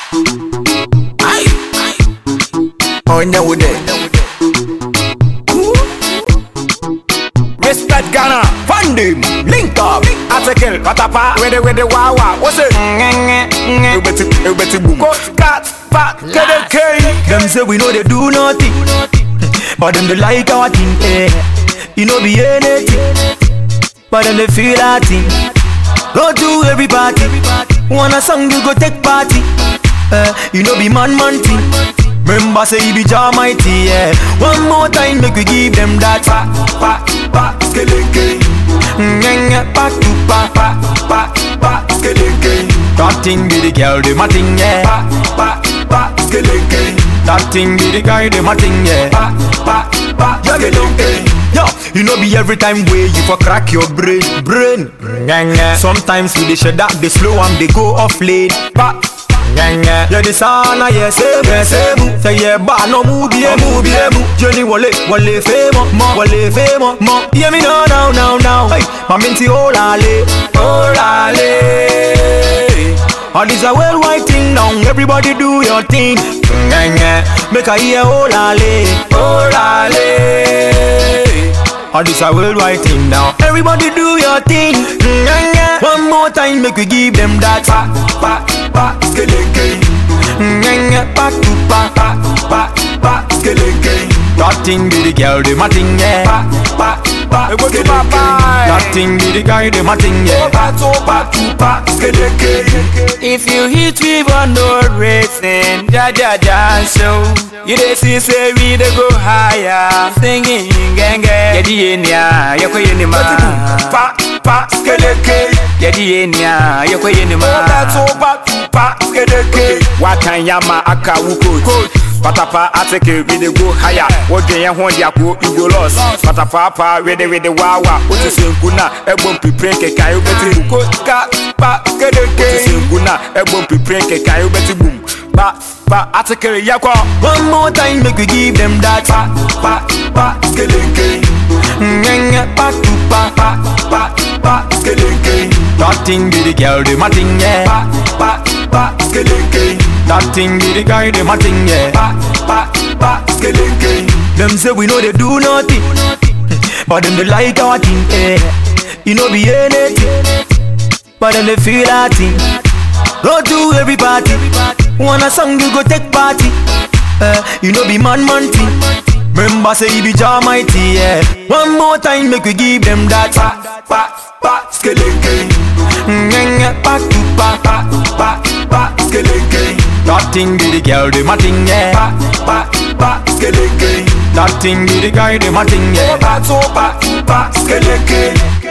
Aye. Onye wude. Respect Ghana, fund him, link up, article, patapa, with the with the wawa, what's it? You better, you better boom. Coach, cat, fat, get a K. Them say we know they do nothing, but them they like our thing. Eh. You know be anything, but them they feel our thing. Go to every party, wanna song you go take party. Eh. You know be man man thing. Remember say he be Jah mighty, yeah. One more time make we give them that. Pa, pa, pa, skeleke. Ngenga back to back. Pa, pa, pa, skeleke. That thing be the girl, the my thing, yeah. Pa, pa, pa, skeleke. That thing be the guy, the my thing, yeah. Pa, pa, pa, skeleke. Yo, you know be every time way you for crack your brain, brain. Sometimes we dey shut that they slow and they go off late. Pa, yeah the sana yeah same yeah same. Say yeah ba no move yeah move yeah move. Johnny wale wale famo mo wale famo mo. Hear me now now now now. Hey, my minty olale olale. All this a worldwide thing now. Everybody do your thing. Make I hear olale olale. All this a worldwide thing now. Everybody do your thing. One more time, make we give them that. Pa, pa, pa, skeleke. Back to back. Pa, pa, pa, skeleke. That thing be the girl, the my thing, yeah. Pa, pa, pa, skeleke. That thing be the guy, the my thing, yeah. Pa, to, pa, to, pa, skeleke. If you hit me for no reason, ja ja ja show. You dey see say we dey go higher, singing genge. Yedi yenia, yoko yenima. Pa, pa, skeleke. Yedi yenia, yoko yenima. Pa, to, pa, to, pa, skeleke. Watan yama aka wu coach. Patapa ateke we dey go higher. Wodwen yɛn ho de ako you go lost. Patapa pa we dey we dey wawa. Wotu senku na ɛbɔ mpipire nkeka yo bɛti bu. Coach, cat, pa, Wotu skeleke. senku na ɛbɔ mpipire nkeka yo bɛti bum. Pa pa ateke yakɔ. One more time, make we give them that. Pa, pa, pa, skeleke. Back to back. Pa, pa, pa, skeleke. That thing be the girl, the my thing, yeah. Pa, pa, pa, skeleke. That thing be the guy, the my thing, yeah. Pa, pa, pa, skeleke. Them say we know they do nothing, but them they like our thing, eh. You know be anything, but them they feel our thing. Go to every party, wanna song you go take party. Eh, you know be man man thing. Remember say he be Jah mighty, yeah. One more time make we give them that. Pa, pa, pa, skeleke. Back to back. Pa, pa, pa, skeleke. That thing be the girl, the my thing, yeah. Pa, pa, pa, skeleke. That thing be the guy, the my thing, yeah. Pa, to, pa, to, pa, skeleke.